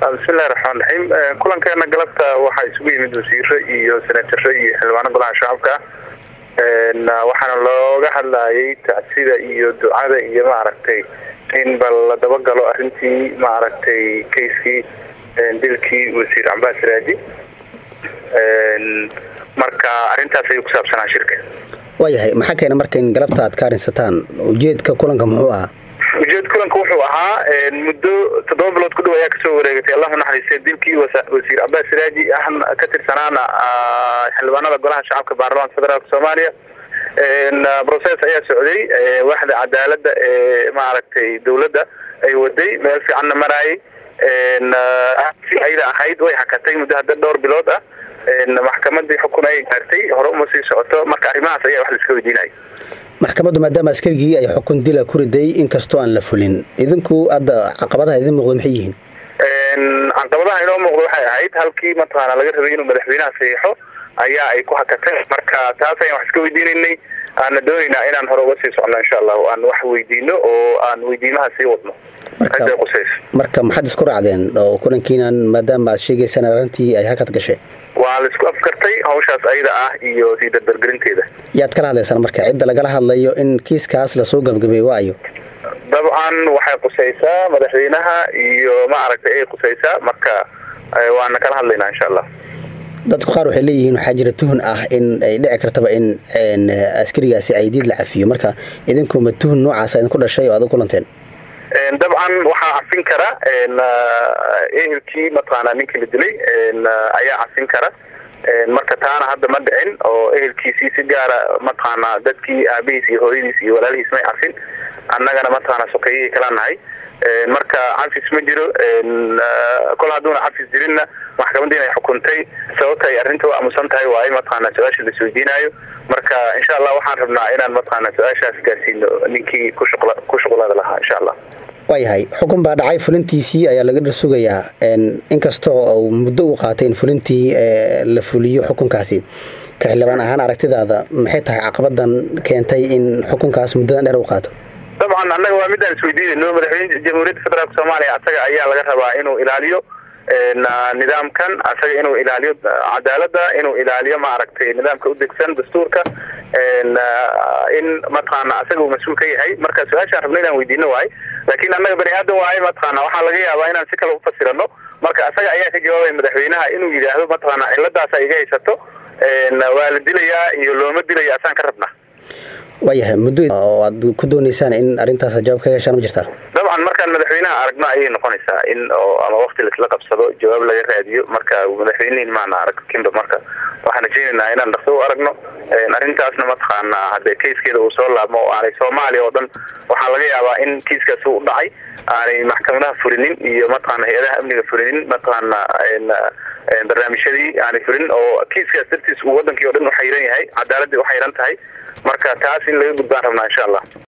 bismillahi raxmaan raxiim kulankeena galabta waxaa isugu yimid wasiiro iyo senataro iyo xildhibaano golaha shacabka waxaana looga hadlayay tacsida iyo ducada iyo maaragtay in bal la dabagalo arrintii maaragtay kayskii dilkii wasiir cambaas raaji marka arrintaas ayuu ku saabsanaa shirka waayahay maxaa keena marka in galabta aad ka arinsataan ujeedka kulanka muxuu ahaa ujeed kulanka wuxuu ahaa muddo toddoba bilood ku dhow ayaa kasoo wareegatay allahu naxariistay dilkii wasiir cabaas raaji ah ka tirsanaana xildhibaanada golaha shacabka baarlamaanka federaalk soomaaliya process ayaa socday waaxda cadaalada ee maaragtay dawladda ay waday meel fiicanna maraayay si ayda ahayd way hakatay muddo hadda dhowr bilood ah maxkamadii xukun ay gaartay hore uma sii socoto marka arrimahaas ayaa wax laiska weydiinaya maxkamaddu maadaama askarigii ay xukun dila ku riday inkastoo aan la fulin idinku hadda caqabadaha idin muuqda maxay yihiin caqabadaha inoo muuqda waxay ahayd halkii mataqaana laga rabay inuu madaxweynaha saxiixo ayaa ay ku hakatay marka taas ayaan wax iska weydiinaynay aana doonaynaa inaan hore uga sii socno insha allahu aan wax weydiino oo aan weydiimaha sii wadno marka maxaad isku raacdeen oo kulankiinan maadaama aad sheegaysaan arrintii ay hakad gashay waa la isku afkartay hawshaas ayada ah iyo sii dardargelinteeda yaad kala hadlaysaan marka cidda lagala hadlayo in kiiskaas lasoo gabagabay waayo dabcan waxay qusaysaa madaxweynaha iyo maaragtay ay qusaysaa marka waana kala hadlaynaa insha allah dadku qaar waxay leeyihiin waxaa jira tuhun ah in ay dhici kartaba in askarigaasi caydiid la cafiyo marka idinkuma tuhun noocaasa idinku dhashay oo aad u kulanteen dabcan waxaa cafin kara ehelkii mataqaana ninkii la dilay ayaa cafin kara marka taana hadda ma dhicin oo ehelkiisii si gaara mataqaana dadkii aabihiis iyo hooyadiis iyo walaalihiis may cafin annagana mataqaana sokeeyihii kala nahay marka cafis ma jiro kol hadduuna cafis jirinna maxkamadiin ay xukuntay sababta ay arrinta u aamusan tahay waa ay mataqaana su-aasha la isweydiinayo marka insha allah waxaan rabnaa inaan mataqaana su-aashaas gaarsiino ninkii kushuqla ku shuqlada lahaa insha allah waayahay xukun baa dhacay fulintiisii ayaa laga dhar sugayaa inkastoo muddo uu qaatay in fulintii la fuliyo xukunkaasi ka xildhibaan ahaan aragtidaada maxay tahay caqabadan keentay in xukunkaas muddadan dheer u qaato dabcan annaga waa midaan isweydiinayno madaxweyne jamhuuriyadda federaalk soomaaliya asaga ayaa laga rabaa inuu ilaaliyo nidaamkan asaga inuu ilaaliyo cadaalada inuu ilaaliyo maaragtay nidaamka udegsan dastuurka in mataqaana asaga uu mas-uul ka yahay marka su-aashaan rabno inaan weydiino waaye laakiin annaga bani aadan waaye mataqaana waxaa laga yaabaa inaan si kale ufasirano marka asaga ayaa ka jawaabaya madaxweynaha inuu yidhaahdo mataqaana ciladaasa iga haysato waa la dilayaa iyo looma dilaya asaan ka rabna waayahay muddo oo aad ku dooneysaan in arrintaas jawaab ka yeeshaan ma jirtaa dabcan markaan madaxweynaha aragno ayay noqonaysaa in oo ama wakti laisla qabsado jawaab laga raadiyo marka madaxweynihin maana arag kinba marka waxaan rajaynaynaa inaan dhaqso u aragno arrintaasna mataqaana hadee kayskeeda uu soo laabmo oo aanay soomaaliya oo dhan waxaa laga yaabaa in kiiskaas u dhacay aanay maxkamadaha furinin iyo mataqaana hay-adaha amniga furinin mataqaana barnaamijyadii aanay furin oo kiiskaas dartiis uu wadankii o dhan uxayiran yahay cadaaladii uxayiran tahay marka taas in laga gudbaan rabnaa insha allah